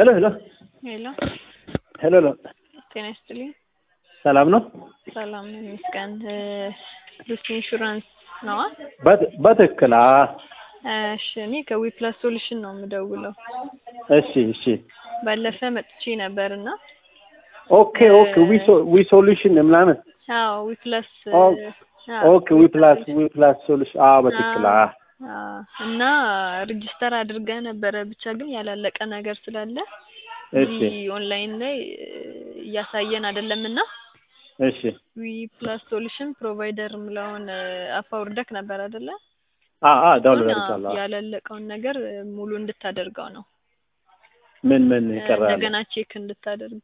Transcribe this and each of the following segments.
ሄሎ ሄሎ ሄሎ ሄሎ ሄሎ ጤና ይስጥልኝ። ሰላም ነው? ሰላም ነው ይመስገን። ሉሲ ኢንሹራንስ ነዋ? በት- በትክክል አ እሺ እኔ ከዊፕላስ ሶሉሽን ነው የምደውለው። እሺ እሺ ባለፈ መጥቼ ነበር እና ኦኬ ኦኬ ዊ ሶ- ዊ ሶሉሽን ምናምን አዎ ዊፕላስ ኦ- ኦኬ ዊ ፕላስ ዊ ፕላስ ሶሉሽን አ በትክክል አ እና ሬጅስተር አድርገህ ነበረ ብቻ ግን ያላለቀ ነገር ስላለ እሺ እዚህ ኦንላይን ላይ እያሳየን አይደለም እና እሺ ዊ ፕላስ ሶሉሽን ፕሮቫይደር የምለውን አፕ አውርደክ ነበር አይደለ? አ አ ዳውንሎድ አሁን አድርጋለሁ። ያላለቀውን ነገር ሙሉ እንድታደርገው ነው ምን ምን ይቀራል? እንደገና ቼክ እንድታደርግ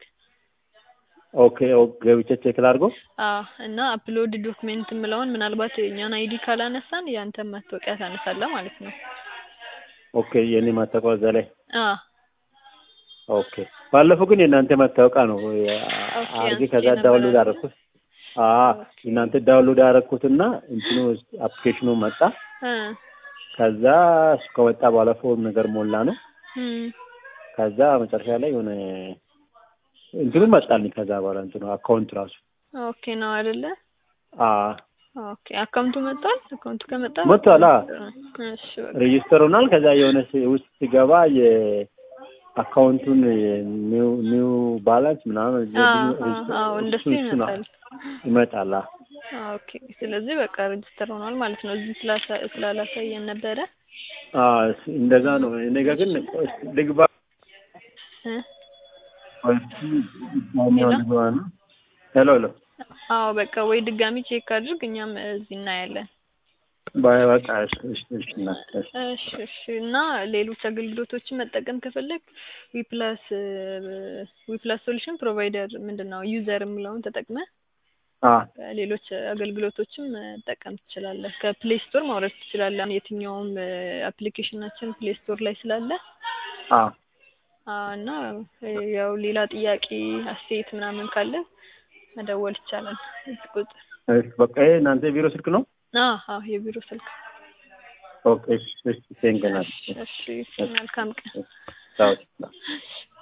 ኦኬ ኦኬ ገብቼ ቼክ ላድርገው። አዎ እና አፕሎድ ዶክሜንት የምለውን ምናልባት የእኛን አይዲ ካላነሳን ያንተን መታወቂያ ታነሳለህ ማለት ነው። ኦኬ የኔ ማታወቂያ እዛ ላይ አዎ ኦኬ። ባለፈው ግን የእናንተ ማታወቂያ ነው ኦኬ፣ አርጌ አንስቼ ከዛ ነበር ዳውንሎድ አይደል? አደረኩት። አ እናንተ ዳውንሎድ አደረኩትና እንትኑ አፕሊኬሽኑ መጣ። እ ከዛ እሱ ከወጣ በኋላ ፎርም ነገር ሞላ ነው። እም፣ ከዛ መጨረሻ ላይ የሆነ እንትኑ መጣልኝ። ከዛ በኋላ እንትኑ አካውንት ራሱ ኦኬ ነው አይደለ? አ ኦኬ አካውንቱ መጥቷል። አካውንቱ ከመጣ መጥቷል። አ እሺ በቃ ሬጂስተር ሆኗል። ከዛ የሆነ ስ- ውስጥ ሲገባ የአካውንቱን ኒው ኒው ባላንስ ምናምን አዎ ሬጂስተር- አዎ እንደሱ እሱ- እሱ ነው ይመጣል። ይመጣል። አ ኦኬ ስለዚህ በቃ ሬጅስተር ሆኗል ማለት ነው። እዚህ ስላሳ- ስላላሳየን ነበረ አ እንደዛ ነው። እኔ ጋ ግን ቆይ እስኪ ልግባ እ ቆይ እስኪ ድጋሚው ልግባ ነው። ሄሎ ሄሎ አዎ በቃ ወይ ድጋሚ ቼክ አድርግ፣ እኛም እዚህ እናያለን። ባይ በቃ እሺ እሺ እሺ እና እሺ እሺ እሺ። እና ሌሎች አገልግሎቶችን መጠቀም ከፈለግ ዊፕላስ ዊፕላስ ሶሉሽን ፕሮቫይደር ምንድን ነው ዩዘር የምለውን ተጠቅመ አ ሌሎች አገልግሎቶችን መጠቀም ትችላለህ። ከፕሌይ ስቶር ማውረድ ትችላለህ። አሁን የትኛውም አፕሊኬሽናችን ፕሌይ ስቶር ላይ ስላለ አ አዎ፣ እና ያው ሌላ ጥያቄ አስተያየት ምናምን ካለ መደወል ይቻላል። እዚህ ቁጥር እሺ በቃ ይሄ እናንተ ቢሮ ስልክ ነው? አዎ አዎ፣ የቢሮ ስልክ። ኦኬ እሺ እሺ ቴንክ ዩ ናት እሺ መልካም ቀን። ቻው